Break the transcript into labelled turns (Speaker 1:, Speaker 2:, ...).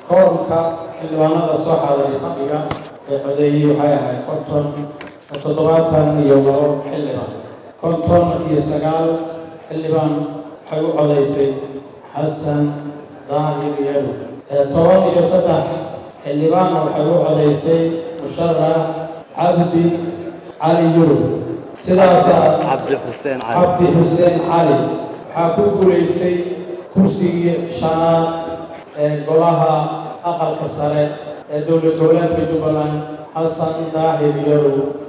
Speaker 1: koorumka xildhibaanada soo xaadiray fadhiga ee codeeyey waxay ahayd konton toddobaatan iyo labo xildhibaan konton iyo sagaal xildhibaan waxay u codaysay xasan daahir yaro toban iyo saddex xildhibaanna waxay u codaysay musharax cabdi cali yurub sidaasaa
Speaker 2: cabdi xuseen cali
Speaker 1: cabdi xuseen cali waxaa ku guulaystay kursigii shanaad ee golaha aqalka sare ee dowlad goboleedka jubbaland xasan daahir yarow